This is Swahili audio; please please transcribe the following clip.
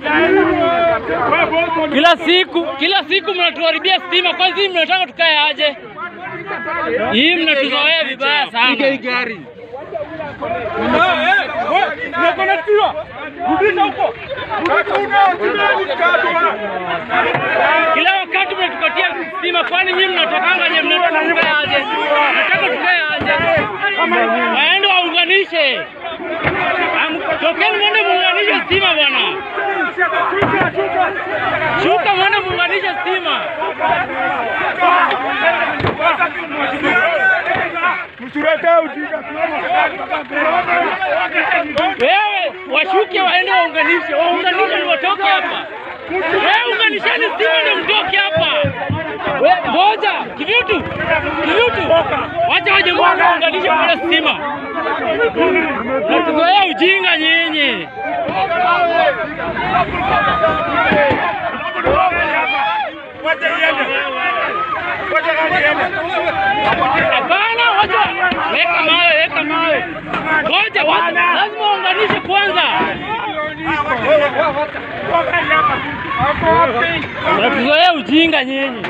Kila siku kila siku mnatuharibia stima, kwa hizi mnataka tukae aje? Hii mnatuzoea vibaya sana. Kila wakati mnatukatia stima, kwani nyinyi mnatakanga nye mnataka tukae aje? Mnataka tukae aje? Waende waunganishe. Am- Tokeni mwende muunganishe stima bwana. Shuka mwende muunganishe stima. Wewe washuke waende waunganishe, waunganishe ni watoke hapa. Wewe unganisheni stima ndio mtoke hapa. Wewe ngoja, kivitu. Kivitu. Wacha waje mwana waunganishe kwa stima. Natuzoea ujinga nyinyi. Hapana, wacha weka mawe, weka mawe. Ngoja, wacha lazima waunganishe kwanza. Natuzoea ujinga nyinyi.